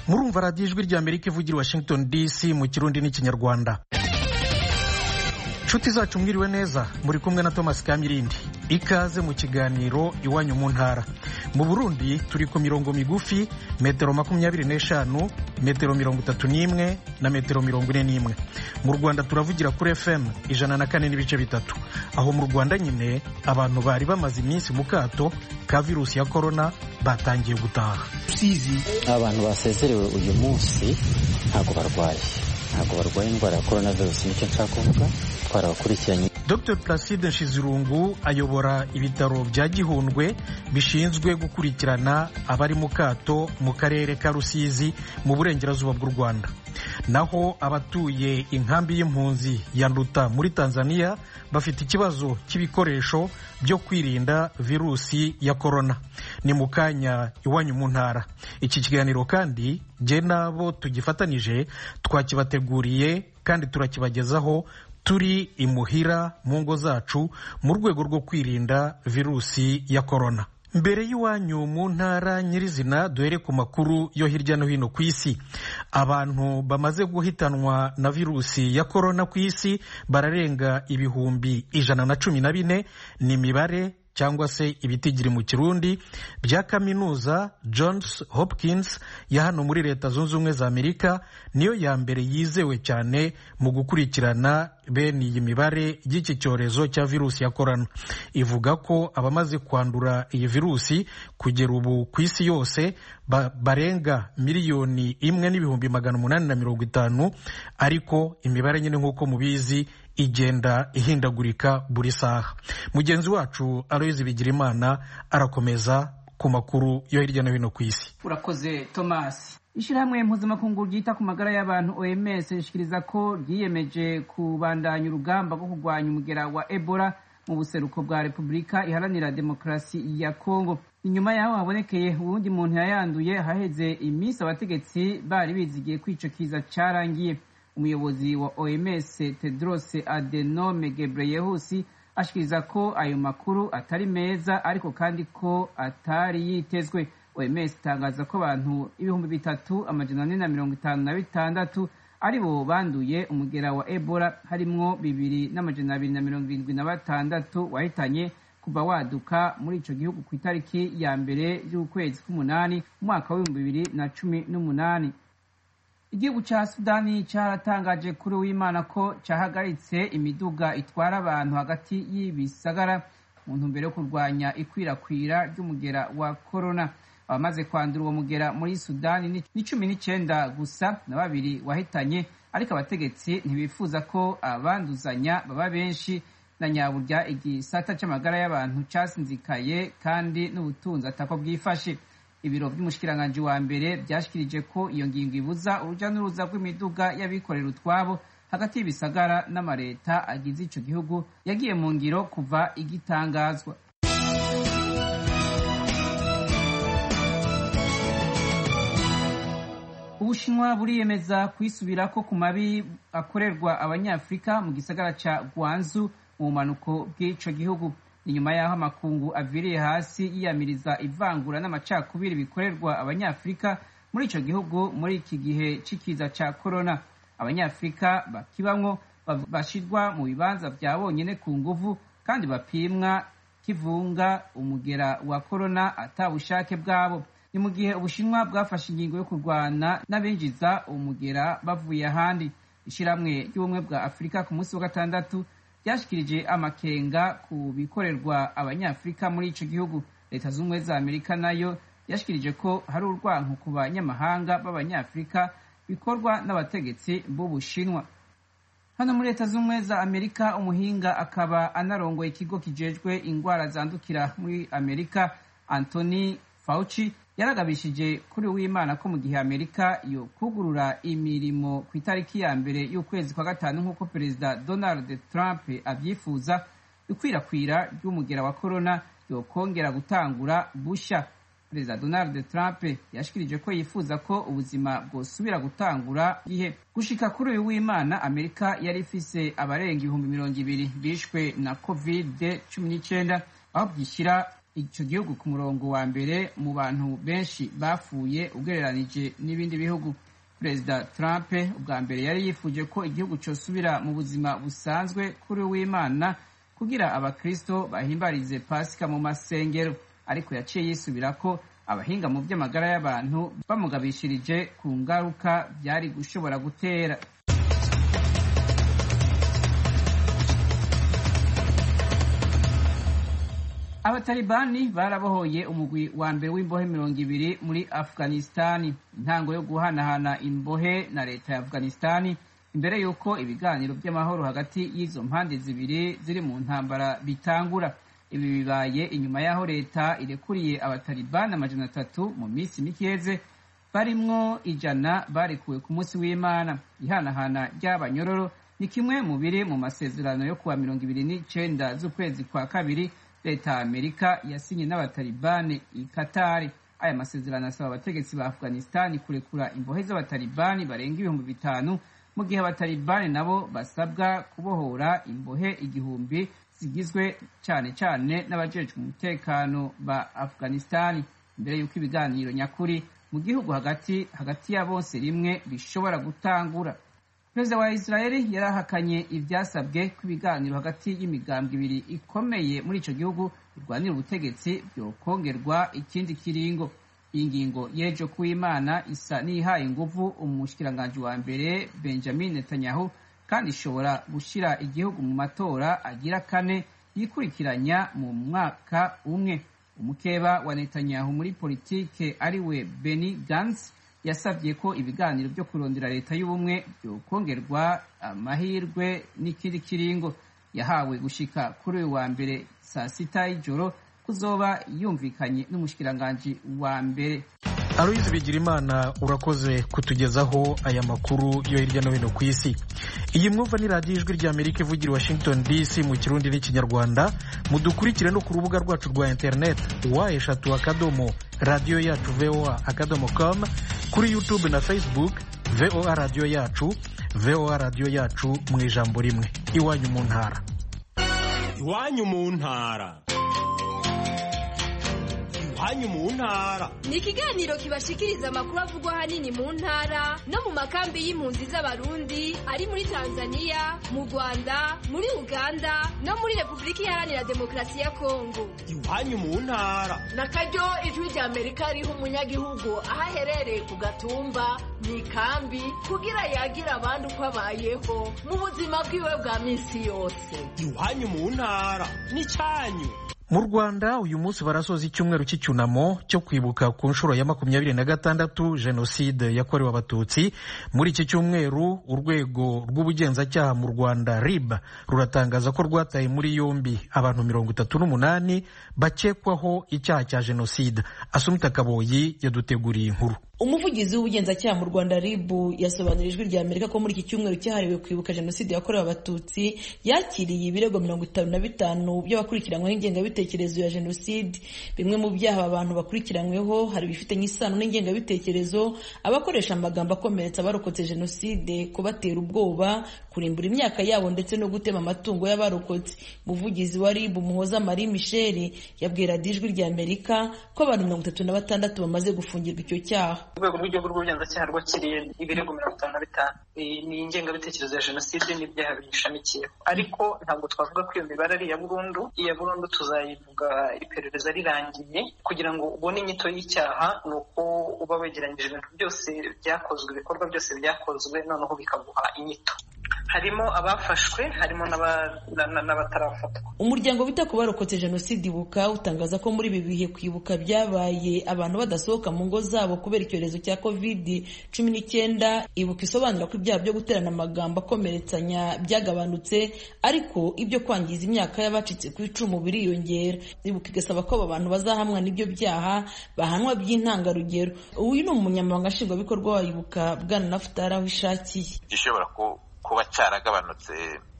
murumva radiyo ijwi rya amerika ivugira i washington dc mu kirundi n'ikinyarwanda nshuti zacu mwiriwe neza muri kumwe na thomas kamirindi ikaze mu kiganiro iwanyu mu ntara mu burundi turi ku mirongo migufi metero makumyabiri n'eshanu metero mirongo itatu n'imwe na metero mirongo ine n'imwe mu rwanda turavugira kuri fm ijana na kane n'ibice bitatu aho mu rwanda nyine abantu bari bamaze iminsi mu kato ka virusi ya korona batangiye gutaha abantu basezerewe uyu munsi ntabwo barwaye ntabwo barwaye indwara ya korona virusi nicyo nshaka kuvuga twarabakurikiranye dr placide nshizirungu ayobora ibitaro bya gihundwe bishinzwe gukurikirana abari mu kato mu karere ka rusizi mu burengerazuba bw'u rwanda naho abatuye inkambi y'impunzi ya nduta muri tanzania bafite ikibazo cy'ibikoresho byo kwirinda virusi ya korona ni mu kanya iwanyu mu ntara iki kiganiro kandi jye n'abo tugifatanije twakibateguriye kandi turakibagezaho turi imuhira mu ngo zacu mu rwego rwo kwirinda virusi ya korona mbere y'iwanyu mu ntara nyirizina duhere ku makuru yo hirya no hino ku isi abantu bamaze guhitanwa na virusi ya korona ku isi bararenga ibihumbi ijana na cumi na bine ni imibare cyangwa se ibitigiri mu kirundi bya kaminuza Johns Hopkins ya hano muri leta zunze ubumwe za amerika niyo ya mbere yizewe cyane mu gukurikirana bene iyi mibare y'iki cyorezo cya virusi ya korona ivuga ko abamaze kwandura iyi virusi kugera ubu ku isi yose ba, barenga miliyoni imwe n'ibihumbi magana umunani na mirongo itanu ariko imibare nyine nk'uko mubizi igenda ihindagurika buri saha mugenzi wacu aloyizi bigirimana arakomeza ku makuru yo hirya no hino ku isi urakoze tomasi ishyirahamwe mpuzamakungu ryita ku magara y'abantu oms rishikiriza ko ryiyemeje kubandanya urugamba rwo kurwanya umugera wa ebola mu buseruko bwa repubulika iharanira demokarasi ya kongo inyuma yaho habonekeye uwundi muntu yayanduye haheze iminsi abategetsi bari bizigiye ko ico kiza carangiye umuyobozi wa oms tedros adenome gebreyesus ashikiriza ko ayo makuru atari meza ariko kandi ko atari yitezwe oms itangaza ko abantu ibihumbi bitatu amajana ane na mirongo itanu na bitandatu aribo banduye umugera wa ebola harimwo bibiri n'amajana abiri na mirongo irindwi na batandatu wahitanye kuva waduka muri ico gihugu ku itariki ya mbere y'ukwezi k'umunani umwaka w'ibihumbi bibiri na cumi n'umunani igihugu ca sudani caratangaje kuri w'imana ko cahagaritse imiduga itwara abantu hagati y'ibisagara mu ntumbero yo kurwanya ikwirakwira ry'umugera wa korona abamaze kwandura uwo mugera muri sudani ni cumi n'icenda gusa na babiri wahitanye ariko abategetsi ntibifuza ko abanduzanya baba benshi na nyaburya igisata c'amagara y'abantu casinzikaye kandi n'ubutunzi atako bwifashe ibiro by'umushikiranganji wa mbere byashikirije ko iyo ngingo ibuza uruja n'uruza rw'imiduga y'abikorera utwabo hagati y'ibisagara n'amareta agize ico gihugu yagiye mu ngiro kuva igitangazwa ubushinwa buriyemeza kwisubirako ku mabi akorerwa abanyafurika mu gisagara ca gwanzu mu bumanuko bw'ico gihugu inyuma y'aho amakungu aviriye hasi yiyamiriza ivangura n'amacakubiri bikorerwa abanyafurika muri ico gihugu muri iki gihe c'ikiza ca korona abanyafurika bakibamwo bashirwa mu bibanza vya bonyene ku nguvu kandi bapimwa kivunga umugera wa korona ata bushake bwabo ni mu gihe ubushinwa bwafashe ingingo yo kurwana n'abinjiza umugera bavuye ahandi ishiramwe ry'ubumwe bwa afurika ku munsi wa gatandatu ryashikirije amakenga ku bikorerwa abanyafurika muri ico gihugu leta z'ubumwe za amerika nayo yashikirije ko hari urwanko ku banyamahanga b'abanyafurika bikorwa n'abategetsi b'ubushinwa hano muri leta z'ubumwe za amerika umuhinga akaba anarongoye ikigo kijejwe ingwara zandukira muri amerika anthony fauci yaragabishije kuri w'imana ko mu gihe amerika yo kugurura imirimo ku itariki ya mbere y'ukwezi kwa gatanu nk'uko perezida donald trump abyifuza ikwirakwira ry'umugera wa korona yokongera gutangura bushya perezida donald trump yashikirije ko yifuza ko ubuzima bwosubira gutangura gihe gushika kuri uyu w'imana amerika yari ifise abarenga ibihumbi mirongo ibiri bishwe na covid cumi n'icyenda aho byishyira icyo gihugu ku murongo wa mbere mu bantu benshi bapfuye ugereranije n'ibindi bihugu perezida trump ubwa mbere yari yifuje ko igihugu cyosubira mu buzima busanzwe kuri w'imana kugira abakristo bahimbarize pasika mu masengero ariko yaciye yisubira ko abahinga mu by'amagara y'abantu bamugabishirije ku ngaruka byari gushobora gutera abatalibani barabohoye umugwi wa mbere w'imbohe mirongo ibiri muri afghanistani intango yo guhanahana imbohe na leta ya afghanistani imbere y'uko ibiganiro by'amahoro hagati y'izo mpande zibiri ziri mu ntambara bitangura ibi bibaye inyuma y'aho leta irekuriye abatalibani amajana atatu mu minsi mikeze barimwo ijana barekuwe ku munsi w'imana ihanahana ry'abanyororo ni kimwe mu biri mu masezerano yo kuwa mirongo ibiri n'icenda z'ukwezi kwa kabiri leta ya amerika yasinye n'abatalibani i katari aya masezerano asaba abategetsi ba afghanistani kurekura imbohe z'abatalibani barenga ibihumbi bitanu mu gihe abatalibani nabo basabwa kubohora imbohe igihumbi zigizwe cyane cyane n'abajejwe umutekano ba afghanistani mbere y'uko ibiganiro nyakuri mu gihugu hagati hagati ya bose rimwe bishobora gutangura perezida wa israeli yarahakanye ibyasabwe ko ibiganiro hagati y'imigambwe ibiri ikomeye muri icyo gihugu birwanira ubutegetsi byokongerwa ikindi kiringo iyi ngingo y'ejo kuw'imana isa n'ihaye inguvu umushikiranganji wa mbere benjamin netanyahu kandi ishobora gushyira igihugu mu matora agira kane yikurikiranya mu mwaka umwe umukeba wa netanyahu muri politike ariwe beni gantz yasabye ko ibiganiro byo kurondera leta y'ubumwe byokongerwa amahirwe n'ikindi kiringo yahawe gushika kuri uyu wa mbere saa sita y'ijoro kuzoba yumvikanye n'umushikiranganji wa mbere aloyizi bigirimana urakoze kutugezaho aya makuru yo hirya no hino ku isi iyi mwumva ni radiyo ijwi rya amerika ivugira washington dc mu kirundi n'ikinyarwanda mudukurikire no ku rubuga rwacu rwa interineti wa eshatu akadomo radiyo yacu voa akadomo com kuri youtube na facebook voa radiyo yacu voa radiyo yacu mu ijambo rimwe iwanyu mu ntara iwanyu mu ntara iwanyu mu ntara ni ikiganiro kibashikiriza amakuru avugwa ahanini mu ntara no mu makambi y'impunzi z'abarundi ari muri tanzania mu rwanda muri uganda no muri repubulika iharanira demokarasi ya kongo iwanyu mu ntara na karyo ijwi rya amerika riha umunyagihugu aho aherereye ku gatumba mu ikambi kugira yagire abandi uko abayeho mu buzima bwiwe bwa minsi yose iwanyu mu ntara n'icyanyu mu rwanda uyu munsi barasoza icyumweru cy'icyunamo cyo kwibuka ku nshuro ya makumyabiri na gatandatu jenoside yakorewe abatutsi muri iki cyumweru urwego rw'ubugenzacyaha mu rwanda rib ruratangaza ko rwataye muri yombi abantu mirongo itatu n'umunani bakekwaho icyaha cya jenoside asumita kaboyi yaduteguriye inkuru umuvugizi w'ubugenzacyaha mu rwanda rib yasobanurira ijwi rya amerika ko muri iki cyumweru cyahariwe kwibuka jenoside yakorewe abatutsi yakiriye ibirego mirongo itanu na bitanu by'abakurikiranyweho ingengabitekerezo ya jenoside bimwe mu byaha abantu bakurikiranyweho hari ibifitanye isano n'ingengabitekerezo abakoresha amagambo akomeretsa abarokotse jenoside kubatera ubwoba kurimbura imyaka yabo ndetse no gutema amatungo y'abarokotse umuvugizi wa rib umuhoza marie michel yabwira ijwi rya amerika ko abantu mirongo itatu na batandatu bamaze gufungirwa icyo cyaha urwego rw'igihugu rw'ubugenzacyaha rwakiriye ibirego mirongo itanu na bitanu ni ingengabitekerezo ya jenoside n'ibyaha biyishamikiyeho ariko ntabwo twavuga ko iyo mibare ari iya burundu iya burundu tuzayivuga iperereza rirangiye kugira ngo ubone inyito y'icyaha ni uko uba wegeranyije ibintu byose byakozwe ibikorwa byose byakozwe noneho bikaguha inyito harimo abafashwe harimo n'abatarafatwa umuryango wita ku barokotse jenoside ibuka utangaza ko muri ibi bihe kwibuka byabaye abantu badasohoka mu ngo zabo kubera icyorezo cya covid cumi n'icyenda ibuka isobanura ko ibyaha byo guterana amagambo akomeretsanya byagabanutse ariko ibyo kwangiza imyaka y'abacitse ku icumu biriyongera ibuka igasaba ko aba bantu bazahamwa n'ibyo byaha bahanwa by'intangarugero uyu ni umunyamabanga nshingwabikorwa wa ibuka bwana nafutari aho ishakiye gishobora kuba cyaragabanutse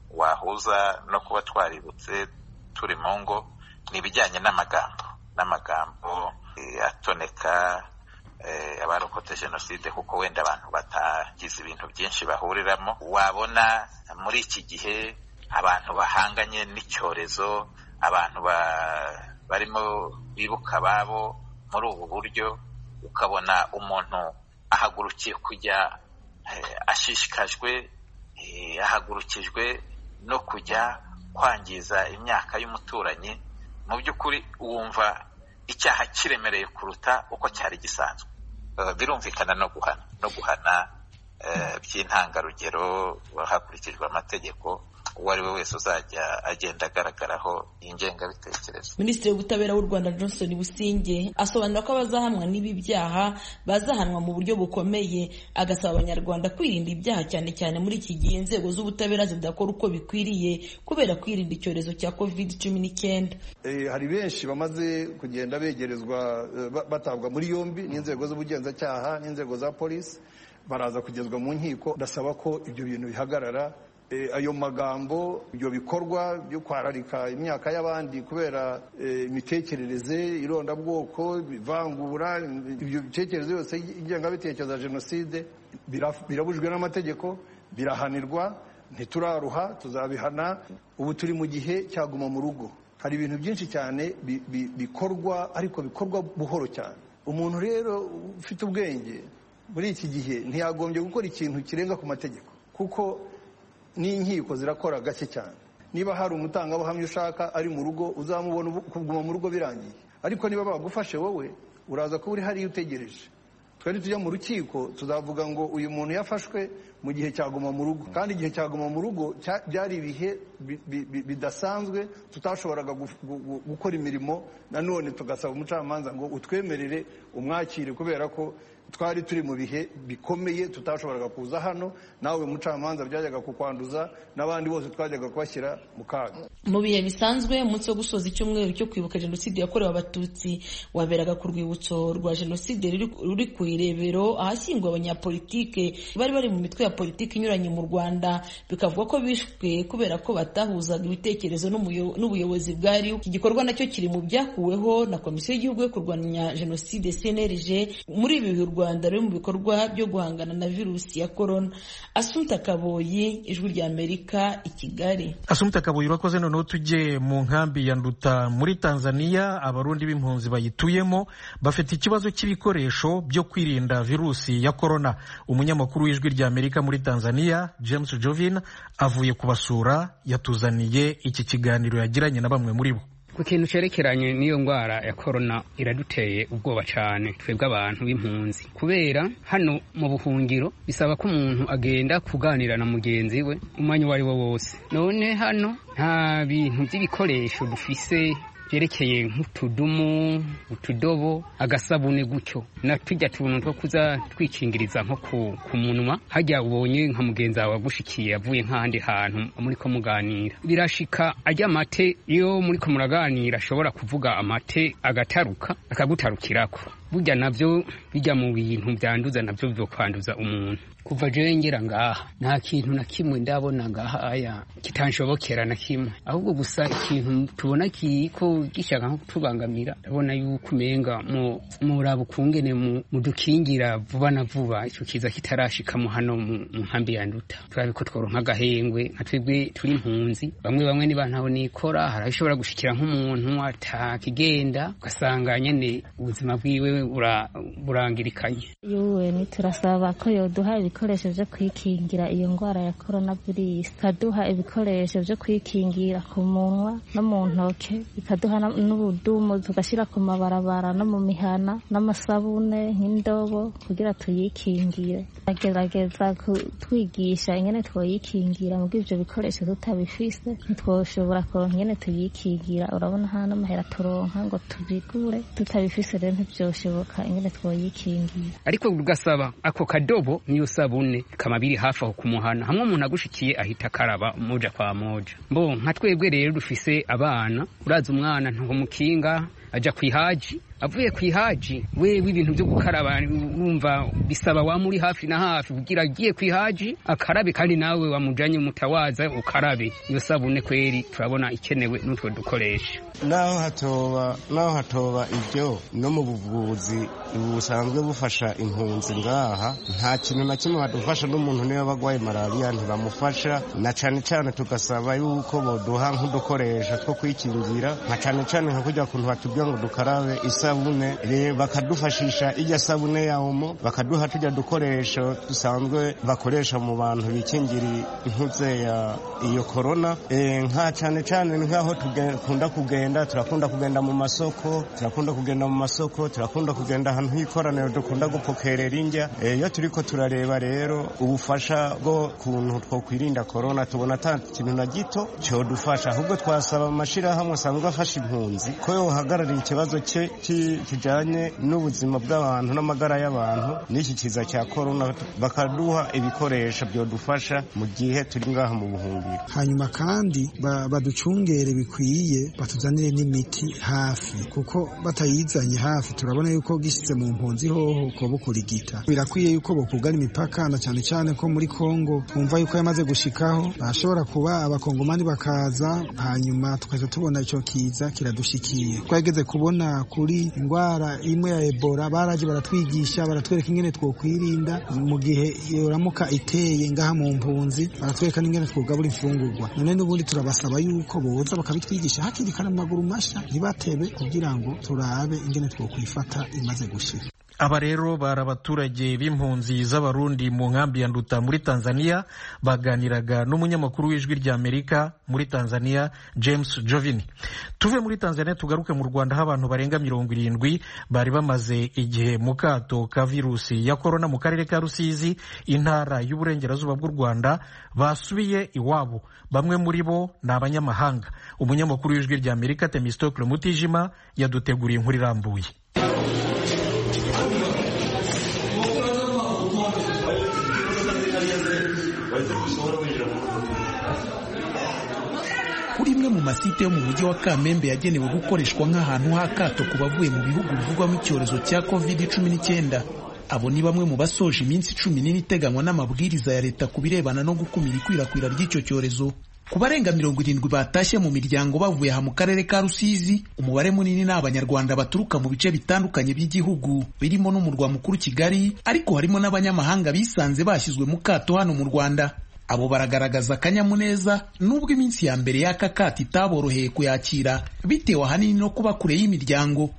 wahuza no kuba twaributse turi mu ngo ni ibijyanye n'amagambo n'amagambo atoneka abarokotse jenoside kuko wenda abantu batagize ibintu byinshi bahuriramo wabona muri iki gihe abantu bahanganye n'icyorezo abantu barimo bibuka ababo muri ubu buryo ukabona umuntu ahagurukiye kujya ashishikajwe ahagurukijwe no kujya kwangiza imyaka y'umuturanyi mu by'ukuri wumva icyaha kiremereye kuruta uko cyari gisanzwe birumvikana no guhana no guhana by'intangarugero hakurikijwe amategeko uwo ari we wese uzajya agenda agaragaraho iyi ngengabitekerezo minisitiri w'ubutabera w'u rwanda johnson businge asobanura ko abazahamwa n'ibi byaha bazahanwa mu buryo bukomeye agasaba abanyarwanda kwirinda ibyaha cyane cyane muri iki gihe inzego z'ubutabera zidakora uko bikwiriye kubera kwirinda icyorezo cya covid cumi n'icyenda hari benshi bamaze kugenda begerezwa batabwa muri yombi n'inzego z'ubugenzacyaha n'inzego za polisi baraza kugezwa mu nkiko ndasaba ko ibyo bintu bihagarara ayo magambo ibyo bikorwa byo kwararika imyaka y'abandi kubera imitekerereze irondabwoko ivangura ibyo bitekerezo yose ingengabitekerezo ya jenoside birabujwe n'amategeko birahanirwa ntituraruha tuzabihana ubu turi mu gihe cyaguma mu rugo hari ibintu byinshi cyane bikorwa ariko bikorwa buhoro cyane umuntu rero ufite ubwenge muri iki gihe ntiyagombye gukora ikintu kirenga ku mategeko kuko n'inkiko zirakora gake cyane niba hari umutangabuhamya ushaka ari mu rugo uzamubona kuguma mu rugo birangiye ariko niba bagufashe wowe uraza kuba uri hariya utegereje twari tujya mu rukiko tuzavuga ngo uyu muntu yafashwe mu gihe cyaguma mu rugo kandi igihe cyaguma mu rugo byari ibihe bidasanzwe tutashoboraga gukora imirimo nanone tugasaba umucamanza ngo utwemerere umwakire kubera ko twari turi mu bihe bikomeye tutashoboraga kuza hano nawe mucamanza byajyaga kukwanduza n'abandi bose twajyaga kubashyira mu kaga mu bihe bisanzwe umunsi wo gusoza icyumweru cyo kwibuka jenoside yakorewe abatutsi waberaga ku rwibutso rwa jenoside ruri ku irebero ahashyinguwe abanyapolitike bari bari mu mitwe ya politiki inyuranye mu rwanda bikavuga ko bishwe kubera ko batahuzaga ibitekerezo n'ubuyobozi bwariho iki gikorwa nacyo kiri mu byakuweho na komisiyo y'igihugu yo kurwanya jenoside cnlg muri ibi bihe u rwanda ruri mu bikorwa byo guhangana na virusi ya korona asumta kaboyi ijwi rya amerika i kigali asumta kaboyi urakoze noneho tujye mu nkambi ya nduta muri tanzania abarundi b'impunzi bayituyemo bafite ikibazo cy'ibikoresho byo kwirinda virusi ya korona umunyamakuru w'ijwi rya amerika muri tanzania james jovin avuye kubasura yatuzaniye iki kiganiro yagiranye na bamwe muri bo ku kintu cyerekeranye n'iyo ndwara ya korona iraduteye ubwoba cyane twebwe abantu b'impunzi kubera hano mu buhungiro bisaba ko umuntu agenda kuganira na mugenzi we umwanya uwo ari wo wose none hano nta bintu by'ibikoresho dufise byerekeye nk'utudumu utudobo agasabune gutyo na tujya tuntu two kuza twikingiriza nko ku munwa hajya ubonye nka mugenzi wawe agushikiye avuye nk'ahandi hantu muri ko muganira birashika ajya amate iyo muri ko muraganira ashobora kuvuga amate agataruka akagutarukirako burya nabyo bijya mu bintu byanduza nabyo byo kwanduza umuntu kuva jewe ngera ngaha nta kintu na kimwe ndabona ngaha aya kitanshobokera na kimwe ahubwo gusa ikintu tubona kiko gishaka nko kutubangamira ndabona yuko umenga muraba ukungene mudukingira vuba na vuba icyo kiza kitarashikamo hano mu nkambi ya nduta turabe ko tworonka agahengwe nka twebwe turi impunzi bamwe bamwe niba ntaho nikora hari ashobora gushikira nk'umuntu atakigenda ugasanga nyene ubuzima bwiwe burangirikanye yuwe turasaba ko yoduha ibikoresho byo kwikingira iyo ndwara ya korona virusi ikaduha ibikoresho byo kwikingira ku munwa no mu ntoke ikaduha n'ubudumu tugashyira ku mabarabara no mu mihana n'amasabune nk'indobo kugira tuyikingire agerageza kutwigisha ingene twoyikingira mu ibyo bikoresho tutabifise ntitwoshobora kuronka ingene tuyikingira urabona hano amahera turonka ngo tubigure tutabifise rero ntibyoshoboka ingene twoyikingira ariko ugasaba ako kadobo niyo sabune kama biri hafi aho kumuhana hamwe umuntu agushikiye ahita akaraba moja kwa moja mbo nka twebwe rero dufise abana uraza umwana ntaho mukinga aja kwihaji avuye ku ihaji wewe ibintu byo gukaraba wumva bisaba wa muri hafi na hafi kugira agiye ku ihaji akarabe kandi nawe wamujanye mutawaza ukarabe iyo sabune kweri turabona ikenewe n'utwo dukoresha naho hatoba naho hatoba ibyo no mu buvuzi busanzwe bufasha impunzi ngaha nta kintu na kimwe badufasha n'umuntu niba bagwaye malariya ntibamufasha na cane cane tugasaba yuko boduha nk'udukoresho two kwikingira nka cane cane nka kurya kuntu batubwira ngo dukarabe isabune bakadufashisha ijya sabune ya omo bakaduha tujya dukoresho dusanzwe bakoresha mu bantu bikingira intuze ya iyo korona nka cane cane nk'aho dukunda kugenda turakunda kugenda mu masoko turakunda kugenda mu masoko turakunda kugenda ahantu h'ikoraniro dukunda gupokerera indya iyo turiko turareba rero ubufasha bwo kuntu twokwirinda korona tubona ata kintu na gito cyodufasha ahubwo twasaba amashirahamwe asanzwe afasha impunzi ko yohagararira ikibazo cye kijanye n'ubuzima bw'abantu n'amagara y'abantu n'iki kiza cya korona bakaduha ibikoresho byodufasha mu gihe turi ngaha mu buhungiro hanyuma kandi baducungere bikwiye batuzanire n'imiti hafi kuko batayizanye hafi turabona yuko gishyize mu mpunzi hoho ko bukurigita birakwiye yuko bokugana imipaka na cyane cyane ko muri Kongo twumva yuko yamaze gushikaho bashobora kuba abakongomani bakaza hanyuma tukahita tubona icyo kiza kiradushikiye twageze kubona kuri indwara imwe ya Ebola baraje baratwigisha baratwereka ingene twokwirinda mu gihe yoramuka iteye ngaha mu mpunzi baratwereka n'ingene twogabura imfungurwa none n'ubundi turabasaba yuko boza bakabitwigisha hakiri kare mu maguru masha ntibatebe kugira ngo turabe ingene twokwifata imaze gushira aba rero bari abaturage b'impunzi z'abarundi mu nkambi ya nduta muri tanzania baganiraga n'umunyamakuru w'ijwi rya amerika muri tanzania james jovini tuve muri tanzania tugaruke mu rwanda aho abantu barenga mirongo irindwi bari bamaze igihe mu kato ka virusi ya korona mu karere ka rusizi intara y'uburengerazuba bw'u rwanda basubiye iwabo bamwe muri bo ni abanyamahanga umunyamakuru w'ijwi rya amerika temistokle mutijima yaduteguriye inkuru irambuye kuri imwe mu masite yo mu mujyi wa kamembe yagenewe gukoreshwa nk'ahantu h'akato ku bavuye mu bihugu bivugwamo icyorezo cya covid cumi n'icyenda abo ni bamwe mu basoje iminsi cumi n'ine iteganywa n'amabwiriza ya leta ku birebana no gukumira ikwirakwira ry'icyo cyorezo ku barenga mirongo irindwi batashye mu miryango bavuye aha mu karere ka rusizi umubare munini ni abanyarwanda baturuka mu bice bitandukanye by'igihugu birimo n'umurwa mukuru kigali ariko harimo n'abanyamahanga bisanze bashyizwe mu kato hano mu rwanda abo baragaragaza akanyamuneza nubwo iminsi ya mbere y'aka kato itaboroheye kuyakira bitewe ahanini no kuba kure y'imiryango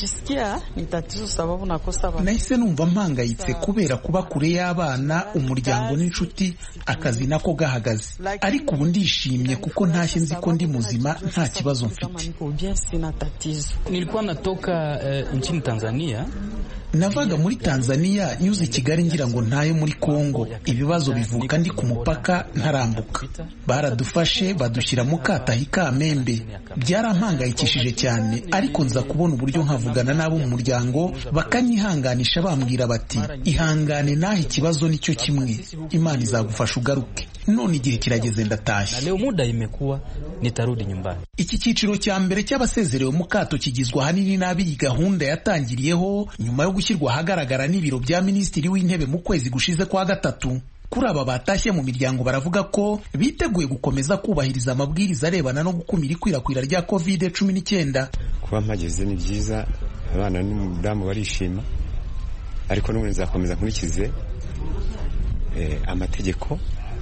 nahise numva mpangayitse kubera kuba kure y'abana umuryango n'inshuti akazi nako gahagaze ariko ubu ndishimye kuko ntashye nzi ko ndi muzima nta kibazo mfite nilikuwa natoka uh, nchini Tanzania navaga muri tanzania nyuze i kigali ngira ngo ntayo muri kongo ibibazo bivuka ndi ku mupaka ntarambuka baradufashe badushyira mu katahi kamembe byarampangayikishije cyane ariko nza kubona uburyo nkavugana n'abo mu muryango bakanyihanganisha bambwira bati ihangane naho ikibazo nicyo kimwe imana izagufasha ugaruke none igihe kirageze ndatashye leo muda imekuwa nitarudi nyumbani iki cyiciro cya mbere cy'abasezerewe mu kato kigizwe ahanini n'ab'iyi gahunda yatangiriyeho nyuma yo gushyirwa ahagaragara n'ibiro bya minisitiri w'intebe mu kwezi gushize kwa gatatu kuri aba batashye mu miryango baravuga ko biteguye gukomeza kubahiriza amabwiriza arebana no gukumira ikwirakwira rya covid cumi n'icyenda kuba mpageze ni byiza abana n'umudamu barishima ariko n'ubundi nzakomeza nkurikize amategeko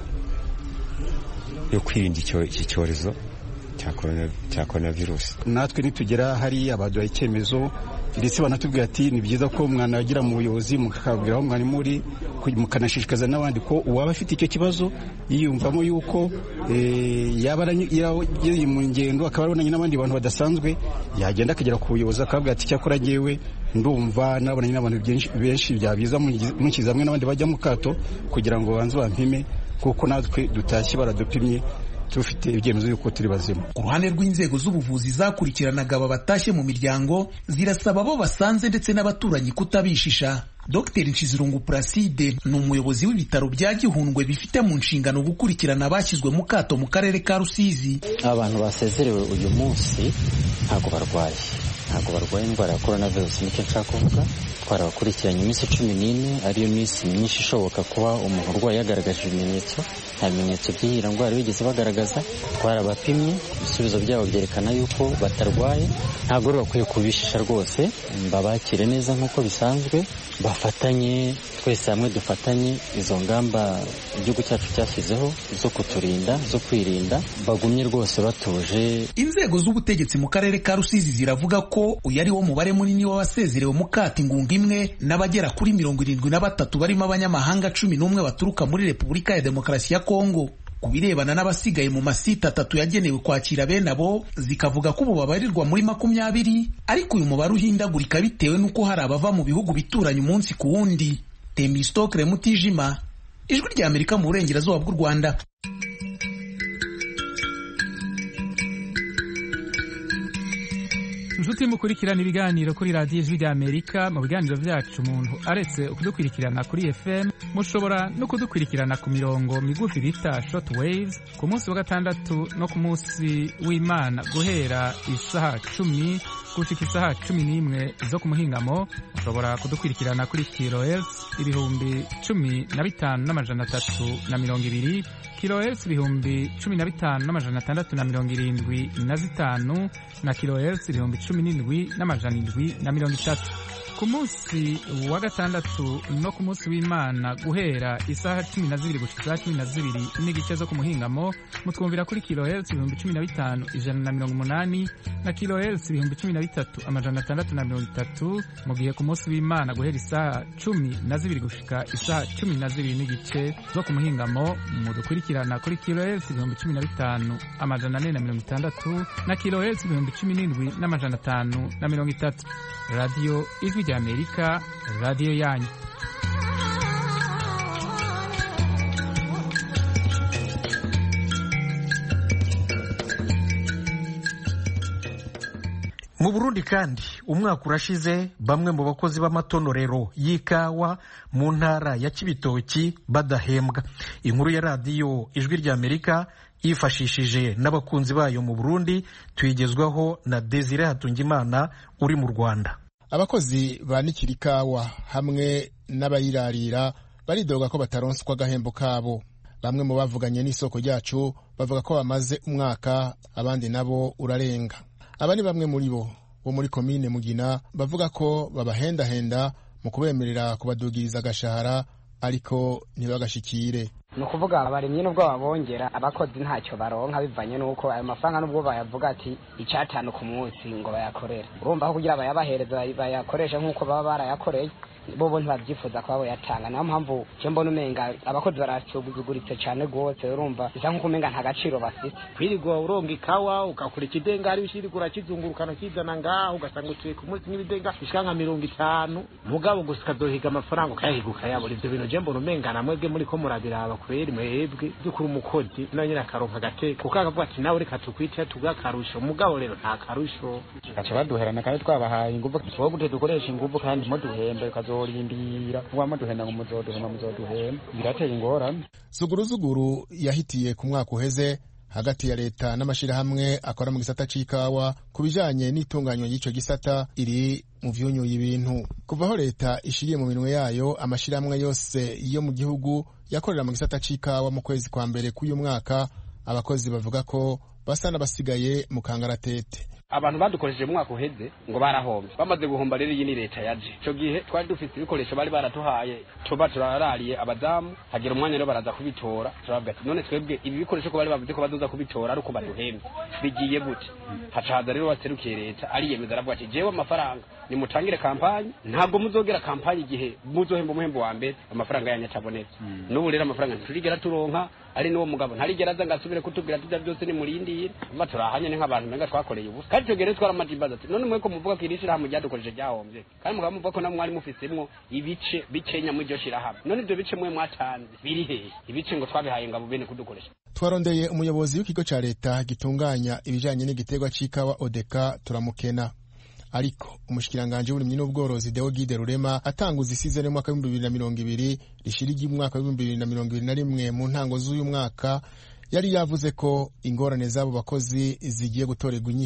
yo kwirinda iki cyorezo cya korona virusi natwe nitugera hariya baduha icyemezo ndetse banatubwira ati ni byiza ko umwana yagira mu buyobozi mukabwira aho mwari muri mukanashishikaza n'abandi ko uwaba afite icyo kibazo yiyumvamo yuko yaba yari mu ngendo akaba abonanye n'abandi bantu badasanzwe yagenda akagera ku buyobozi akabwira ati cyakora ngewe ndumva nabonanye n'abantu benshi byabiza munshyize hamwe n'abandi bajya mu kato kugira ngo banze bampime kuko natwe dutashye baradupimye tufite ibyemezo yuko turi bazima ku ruhande rw'inzego z'ubuvuzi zakurikiranaga aba batashye mu miryango zirasaba abo basanze ndetse n'abaturanyi kutabishisha Dr Nshizirungu Placide ni umuyobozi w'ibitaro bya Gihundwe bifite mu nshingano gukurikirana abashyizwe mu kato mu karere ka Rusizi abantu basezerewe uyu munsi ntabwo barwaye ntabwo barwaye indwara ya korona virusi nicyo nshaka kuvuga twarabakurikiranye iminsi cumi n'ine ariyo minsi myinshi ishoboka kuba umuntu urwaye yagaragaje ibimenyetso nta bimenyetso by'iyi ndwara bigeze bagaragaza twarabapimye ibisubizo byabo byerekana yuko batarwaye ntabwo rero bakwiye kubishisha rwose babakire neza nk'uko bisanzwe bafatanye twese hamwe dufatanye izo ngamba igihugu cyacu cyashyizeho zo kuturinda zo kwirinda bagumye rwose batuje inzego z'ubutegetsi mu karere ka rusizi ziravuga ko uyu ari wo mubare munini w'abasezerewe mu kata ingunga imwe n'abagera kuri mirongo irindwi na batatu barimo abanyamahanga cumi n'umwe baturuka muri repubulika ya demokarasi ya kongo ku birebana n'abasigaye mu masite atatu yagenewe kwakira bene abo zikavuga ko ubu babarirwa muri makumyabiri ariko uyu mubare uhindagurika bitewe n'uko hari abava mu bihugu bituranye umunsi ku wundi temistokre mutijima ijwi rya amerika mu burengerazuba bw'u rwanda inshuti mukurikirana ibiganiro kuri radiyo ijwi rya amerika mu biganiro byacu umuntu aretse kudukurikirana kuri fm mushobora no kudukurikirana ku mirongo migufi bita short waves ku munsi wa gatandatu no ku munsi w'imana guhera isaha cumi gushika isaha cumi n'imwe zo ku muhingamo mushobora kudukurikirana kuri kilohertz ibihumbi cumi na bitanu n'amajana atatu na mirongo ibiri kilohertz ibihumbi cumi na bitanu n'amajana atandatu na mirongo irindwi na zitanu na kilohertz ibihumbi cumi n'indwi n'amajana indwi na mirongo itatu ku munsi wa gatandatu no ku munsi w'imana guhera isaha cumi na zibiri gushika isaha cumi na zibiri n'igice zo ku muhingamo mutwumvira kuri kilohertz ibihumbi cumi na bitanu ijana na mirongo umunani na kilohertz ibihumbi cumi na bitatu amajana atandatu na mirongo itatu mu gihe ku munsi w'imana guhera isaha cumi na zibiri gushika isaha cumi na zibiri n'igice zo ku muhingamo mudukurikirana kuri kilohertz ibihumbi cumi na bitanu amajana ane na mirongo itandatu na kilohertz ibihumbi cumi n'indwi n'amajana atanu na mirongo itatu radiyo ijwi rya amerika radiyo yanyu mu burundi kandi umwaka urashize bamwe mu bakozi b'amatonorero y'ikawa mu ntara ya kibitoki badahembwa inkuru ya radiyo ijwi rya amerika yifashishije n'abakunzi bayo mu burundi tuyigezwaho na desire hatungimana uri mu rwanda abakozi banikira ikawa hamwe n'abayirarira baridoga ko bataronswa agahembo kabo bamwe mu bavuganye n'isoko ryacu bavuga ko bamaze umwaka abandi nabo urarenga aba ni bamwe muri bo bo muri komine mugina bavuga ko babahendahenda mu kubemerera kubadugiriza agashahara ariko ntibagashikire ni ukuvuga abarimyi nubwo babongera abakozi ntacyo baronka bivanye n'uko ayo mafaranga nubwo bayavuga ati icyatanu ku munsi ngo bayakorere urumva ko kugira bayabahereza bayakoreshe nk'uko baba barayakoreye bobo ntibabyifuza kuba boyatanga niyo mpamvu je mbona umenga abakozi barasuguguritse cyane rwose urumva bisa nk'uko umenga nta gaciro bafite kwirirwa uronga ikawa ugakora ikidengari ushirirwa urakizungurukana ukizana ngaho ugasanga utuye ku munsi nk'ibidenga bishika nka mirongo itanu mugabo gusa ukazohiga amafaranga ukayahiga ukayabura ivyo bintu je mbona umenga namwebwe muriko murabiraba kweri mwebwe by'ukuri umukozi nawe nyine akaronka agateka kuko akavuga ati nawe reka tukwite tuguhe akarusho mugabo rero nta karusho gaca baduherana kandi twabahaye inguvu tuwo gute dukoresha inguvu kandi muduhembe ukazorindira muba muduhenda ngo muzoduhema muzoduhema birateye ingorane zuguruzuguru yahitiye ku mwaka uheze hagati ya leta n'amashyirahamwe akora mu gisata c'ikawa ku bijanye n'itunganywa ry'ico gisata iri mu vyunyuye ibintu kuva aho leta ishiriye mu minwe yayo amashyirahamwe yose yo mu gihugu yakorera mu gisata c'ikawa mu kwezi kwa mbere k'uyu mwaka abakozi bavuga ko basa n'abasigaye mu kangaratete abantu badukoresheje mu mwaka uheze ngo barahombye bamaze guhomba rero iyi ni leta yaje icyo gihe twari dufite ibikoresho bari baratuhaye tuba turarariye abadamu hagira umwanya rero baraza kubitora turavuga ati none twebwe ibi bikoresho ko bari bavuze ko bazoza kubitora ari uko baduhembye bigiye gute hacaza rero waserukiye leta ariyemeza aravuga ati jewe amafaranga nimutangire kampanyi ntabwo muzogera kampanyi igihe muzohemba umuhembo wa mbere amafaranga yanyu atabonetse n'ubu rero amafaranga ntiturigera turonka ari n'uwo mugabo ntarigera aza ngo asubire kutubwira ati byose nimurindire mba turahanye ni nk'abantu menga twakoreye ubusa kandi icyo gihe rero twaramajimbaza ati none mweko muvuga ko iri shirahamwe ryadukoresheje ryahombye kandi mukaba muvuga ko namwe mwari mufisemwo ibice bikenya muri iryo shirahamwe none ibyo bice mwe mwatanze biri hehe ibice ngo twabihaye ngabo bene kudukoresha twarondeye umuyobozi w'ikigo ca leta gitunganya ibijanye n'igiterwa c'ikawa odeka turamukena ariko umushikiranganji w'uburimyi n'ubworozi Deo Gide Rurema atanguza isizeni mwaka w'ibihumbi bibiri na mirongo ibiri rishirigi umwaka w'ibihumbi bibiri na mirongo ibiri na rimwe mu ntango z'uyu mwaka yari yavuze ko ingorane z'abo bakozi zigiye gutorerwa inyishu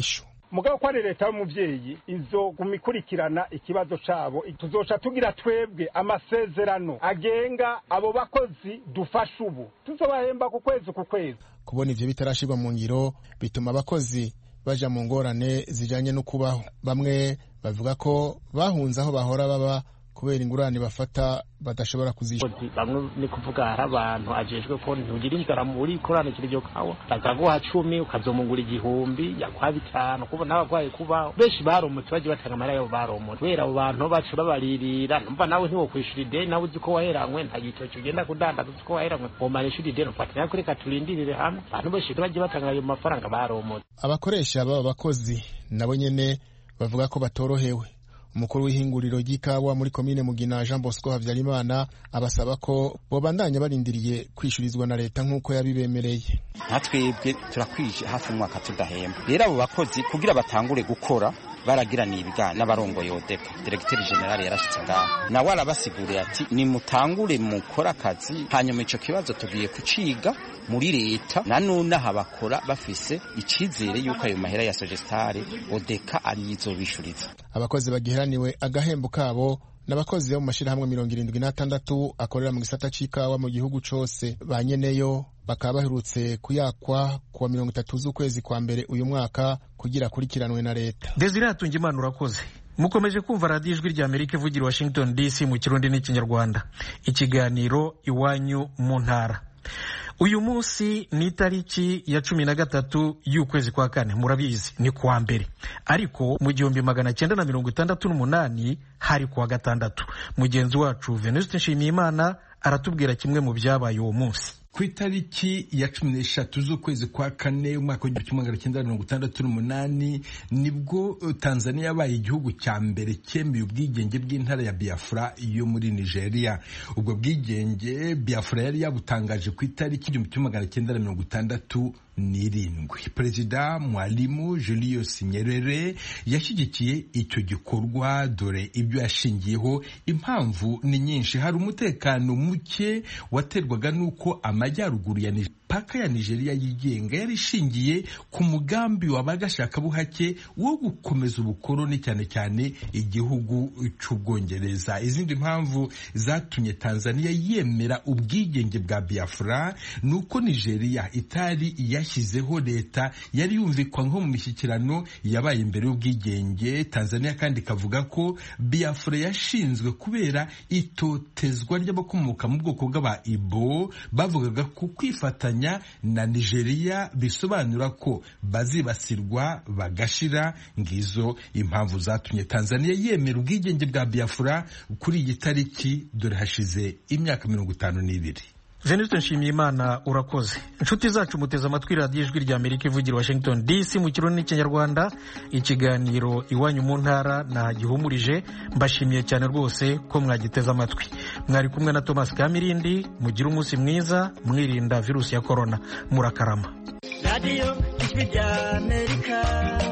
mugabo ko ari leta y'umuvyeyi izoguma ikurikirana ikibazo cabo tuzoca tugira twebwe amasezerano agenga abo bakozi dufasha ubu tuzobahemba ku kwezi ku kwezi kubona ivyo bitarashirwa mu ngiro bituma abakozi baja mu ngorane zijanye no kubaho bamwe bavuga ko bahunze aho bahora baba kubera ingurane bafata badashobora kuzishyura bamwe ni kuvuga hari abantu ajejwe ko ntugira inzara muri koranukira iryo kawa bakaguha cumi ukazomungura igihumbi yaguha bitanu kubona abagwaye kubaho benshi baromotse bagiye batanga amahera yabo baromotse kubera abo bantu bacu babaririra numva nawe ntiwokwishura ideni nawe uzi ko waheranywe nta gitoki ugenda kudandaza uzi ko waheranywe womara ishuri ideni ufatanya kuri reka turindirire hamwe abantu benshi bagiye batanga ayo mafaranga baromotse abakoresha baba bakozi nabo nyene bavuga ko batorohewe umukuru w'ihinguriro ry'ikawa muri komine mugina jean bosco habyarimana abasaba ko bobandanya barindiriye kwishyurizwa na leta nk'uko yabibemereye nka twebwe turakwije hafi umwaka tudahemba rero abo bakozi kugira batangure gukora baragiraniye ibiganiro n'abarongoye odepa diregiteri generale yarashyitse ngaho nawe arabasiguriye ati nimutangure mukore akazi hanyuma icyo kibazo tugiye kuciga muri leta na none aha bakora bafise icyizere y'uko ayo mahera ya sogestare odeka ariyo izobishuriza abakozi bagiheraniwe agahembo kabo n'abakozi bo mu mashyirahamwe mirongo irindwi n'atandatu akorera mu gisata c'ikawa mu gihugu cose ba nyeneyo bakaba baherutse kuyakwa kuwa mirongo itatu z'ukwezi kwa mbere uyu mwaka kugira akurikiranwe na leta desire hatunga imana urakoze mukomeje kumva radiyo ijwi rya amerika ivugira washington dc mu kirundi n'ikinyarwanda ikiganiro iwanyu mu ntara uyu munsi ni itariki ya cumi na gatatu y'ukwezi kwa kane murabizi ni kuwa mbere ariko mu gihumbi magana cyenda na mirongo itandatu n'umunani hari kuwa gatandatu mugenzi wacu venuste nshimiyimana aratubwira kimwe mu byabaye uwo munsi ku itariki ya cumi n'eshatu z'ukwezi kwa kane umwaka w'igihumbi kimwe magana cyenda mirongo itandatu n'umunani nibwo tanzania yabaye igihugu cya mbere cyemeye ubwigenge bw'intara ya biafra yo muri nigeria ubwo bwigenge biafra yari yabutangaje ku itariki igihumbi kimwe magana cyenda mirongo itandatu n'irindwi perezida mwalimu julius nyerere yashyigikiye icyo gikorwa dore ibyo yashingiyeho impamvu ni nyinshi hari umutekano muke waterwaga n'uko amajyaruguru ya paka ya nigeria yigenga yari ishingiye ku mugambi w'abagashakabuhake wo gukomeza ubukoroni cyane cyane igihugu cy'ubwongereza izindi mpamvu zatumye tanzania yemera ubwigenge bwa biafra ni uko nigeria itari yashyizeho leta yari yumvikwa nko mu mishyikirano yabaye imbere y'ubwigenge tanzania kandi ikavuga ko biafra yashinzwe kubera itotezwa ry'abakomoka mu bwoko bw'aba ibo bavugaga ku kwifatanya na nigeria bisobanura ko bazibasirwa bagashira ngizo impamvu zatumye tanzania yemera ubwigenge bwa biafra kuri iyi tariki dore hashize imyaka mirongo itanu n'ibiri venuste nshimiyimana urakoze inshuti zacu muteze amatwi radiyo ijwi rya amerika ivugira washington dc mu kirundi n'ikinyarwanda ikiganiro iwanyu mu ntara nagihumurije mbashimiye cyane rwose ko mwagiteze amatwi mwari kumwe na thomas kamirindi mugire umunsi mwiza mwirinda virusi ya korona murakarama radiyo ijwi rya amerika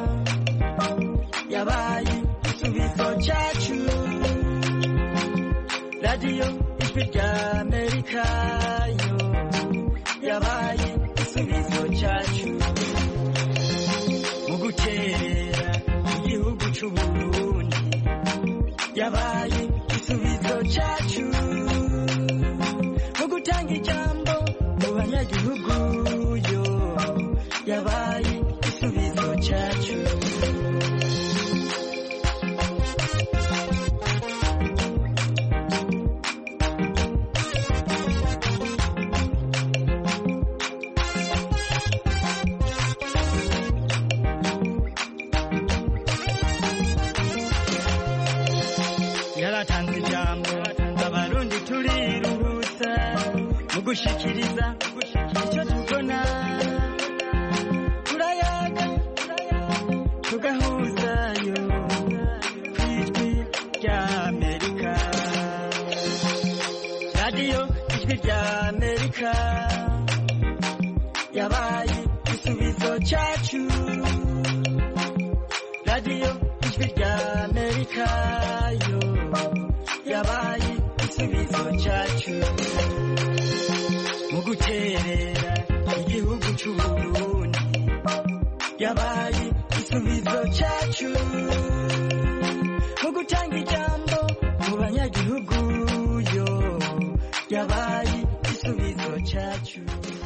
yabaye igisubizo cyacu radiyo ijwi rya amerika yo yabaye igisubizo cyacu mu gukerera igihugu cy'uburundi yabaye igisubizo cyacu mu gutanga ijambo mu banyagihugu yo yabaye igisubizo cyacu yaratanze ijambo abarundi turiruhutsa mu gushikiriza icyo tubona turayaga tugahuzayo ku ijwi rya amerika radiyo ijwi rya amerika yabaye igisubizo cyacu radiyo ijwi rya amerika yo yabaye igisubizo cyacu mu guterera igihugu cy'uburundi yabaye igisubizo cyacu mu gutanga ijambo mu banyagihugu yo yabaye igisubizo cyacu